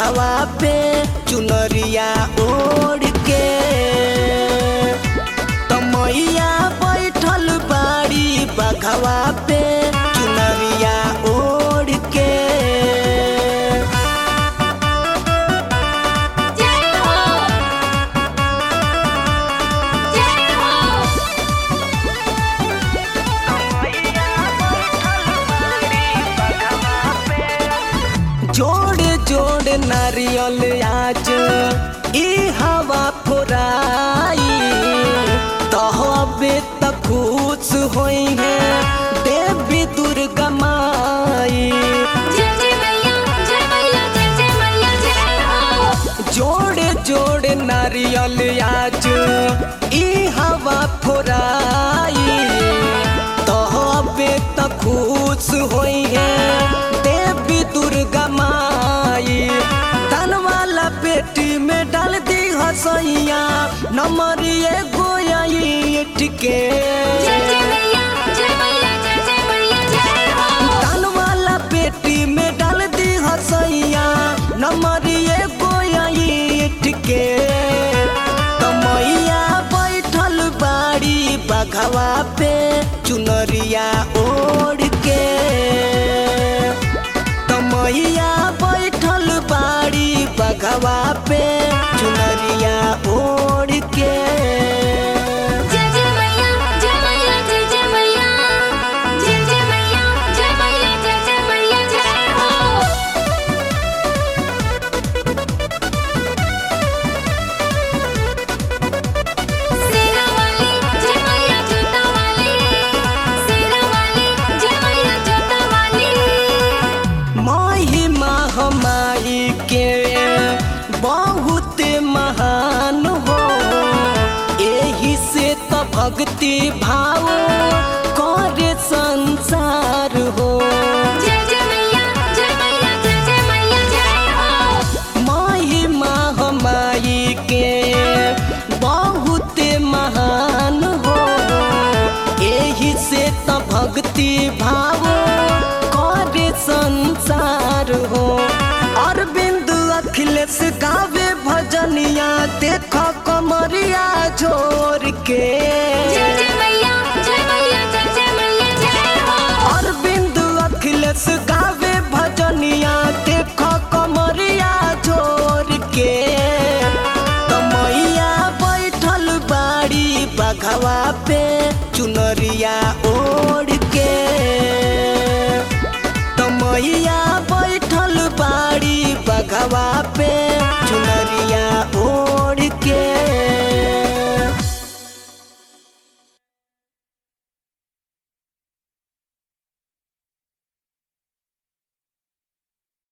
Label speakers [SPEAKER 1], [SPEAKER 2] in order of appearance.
[SPEAKER 1] बघवा पे चुनरिया ओढ़ के तमैया बैठल बाड़ी बघवा पे चुनरिया ओढ़ के
[SPEAKER 2] जय हो जय हो
[SPEAKER 1] जोड़ जोड़ नारियल आज ई हवा फुराई तहबे त खुश होई है देवी दुर्गा माई
[SPEAKER 2] जय जय मैया जय मैया जय जय मैया जय हो
[SPEAKER 1] जोड़े जोड़े नारियल आज ई हवा फुराई तहबे त खुश होई है देवी दुर्गा माई धन वाला पेटी में डाल दी हसैया नंबर एगो आई टिके
[SPEAKER 2] जय जय मैया जय मैया जय जय मैया जय हो
[SPEAKER 1] दान वाला पेटी में डाल दी हसैया नंबर एगो आई टिके तमैया बैठल बाड़ी बघवा पे चुनरिया ओढ़ के तमैया बैठल बाड़ी बघवा पे चुनरिया ओढ़ के
[SPEAKER 2] जय जय मैया जय मैया जय जय मैया जय जय मैया जय मैया जय जय मैया जय हो सेना वाली जय मैया जूता वाली सेना वाली जय मैया जूता वाली
[SPEAKER 1] महिमा हमारी के बहुत महान हो एही से तो भक्ति भाव करे संसार हो
[SPEAKER 2] जय जय मैया जय मैया जय जय मैया जय हो
[SPEAKER 1] महिमा हमारी के बहुत महान हो एही से तो भक्ति भाव करे संसार हो अरविंद अखिलेश गावे भजनिया देख कमरिया जोर के
[SPEAKER 2] जय जय मैया जय मैया जय जय मैया जय हो
[SPEAKER 1] अरविंद अखिलेश गावे भजनिया देख कमरिया जोर के तमैया बैठल बाड़ी बघवा पे चुनरिया ओढ़ के तमैया बैठल बाड़ी बघवा पे चुनरिया ओढ़ के